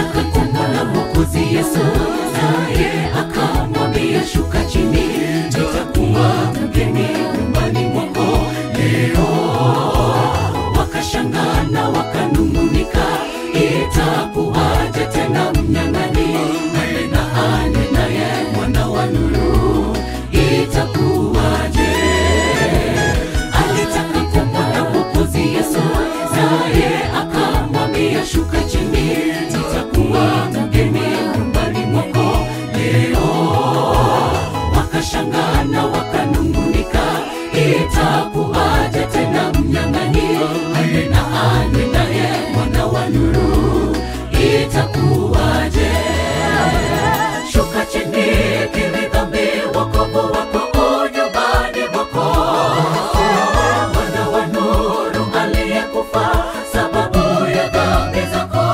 alitaka kumwona Mwokozi Yesu, naye akamwambia shuka chini, nitakuwa mgeni nyumbani mwako leo. Wakashangaa na wakanung'unika, itakuwaje tena mnyang'anyi ale na ane naye mwana wa nuru, itakuwaje? Alitaka kumwona Mwokozi Yesu, naye akamwambia shuka chini, nitakuwa mgeni nyumbani mwako leo. Wakashangaa na wakanung'unika, itakuwaje tena mnyang'anyi ale na ane naye mwana wa nuru, itakuwaje? Shuka chini, kiri dhambi, wokovu wako u nyumbani mwako mwana wa nuru aliyekufa sababu ya dhambi zako.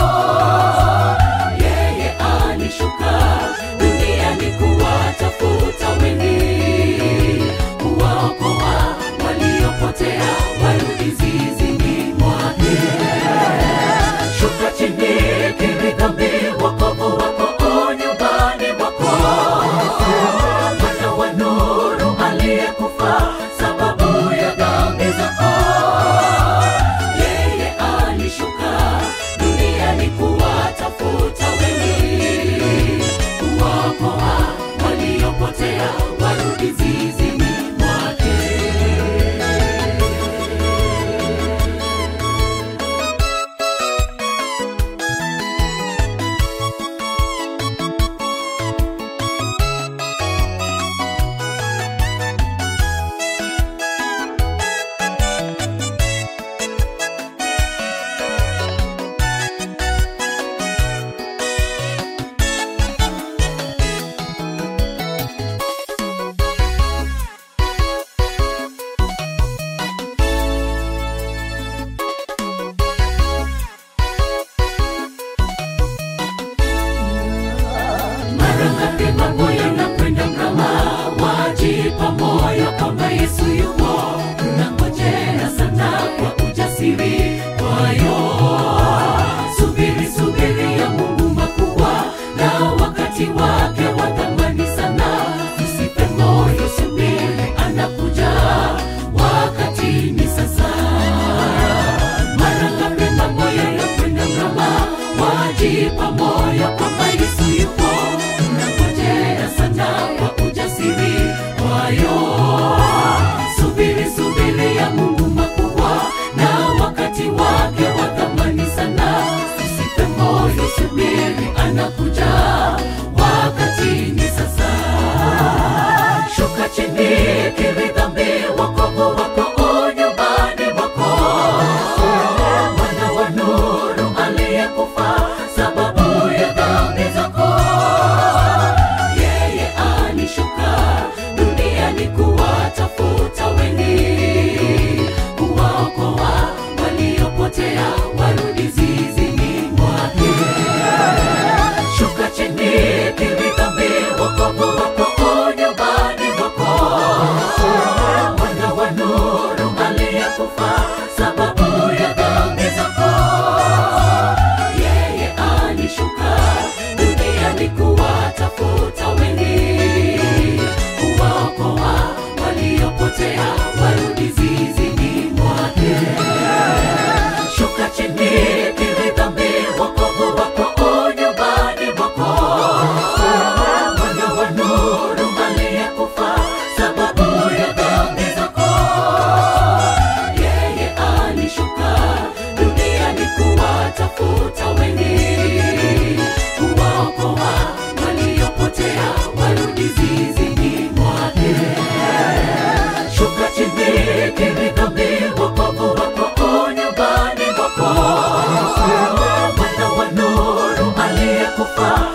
Yeye alishuka duniani kuwatafuta wengi, kuwaokoa waliopotea warudi zizini mwake. Shuka chini, kiri dhambi, wokovu wako u nyumbani mwako mwana wa nuru aliyekufa sababu ya dhambi zako. Yeye alishuka duniani kuwatafuta wengi, kuwaokoa waliopotea warudi zizini mwake. Mara ngapi mambo yanakwenda mrama, wajipa moyo kwamba Yesu yupo, tunangojea sana kwa ujasiri kwayo. Subiri, subiri ya Mungu makubwa, na wakati wake wa thamani sana. Usife moyo, subiri, anakuja, wakati ni sasa. Mara ngapi mambo yanakwenda mrama, wajipa moyo kwamba Yesu yupo, tunangojea sana kwa ujasiri kwayo. Subiri, subiri ya Mungu makubwa, na wakati wake wa thamani sana. Usife moyo, subiri, anakuja, wakati ni sasa. Shuka chini, kiri dhambi, wokovu wako u nyumbani mwako mwana wa nuru aliyekufa sababu ya dhambi zako. Yeye alishuka duniani kuwatafuta wengi, kuwaokoa waliopotea warudi zizini mwake. Shuka chini, kiri dhambi, wokovu wako u nyumbani mwako mwana wa nuru aliyekufa sababu ya dhambi zako. Yeye alishuka duniani kuwatafuta wengi, kuwaokoa waliopotea warudi zizini mwake. Shuka chini, kiri dhambi, wokovu wako u nyumbani mwako mwana wa nuru aliyekufa sababu ya dhambi zako. Yeye alishuka duniani kuwatafuta wengi, kuwaokoa waliopotea warudi zizini mwake. Shuka chini, kiri dhambi, wokovu wako u nyumbani mwako mwana wa nuru aliyekufa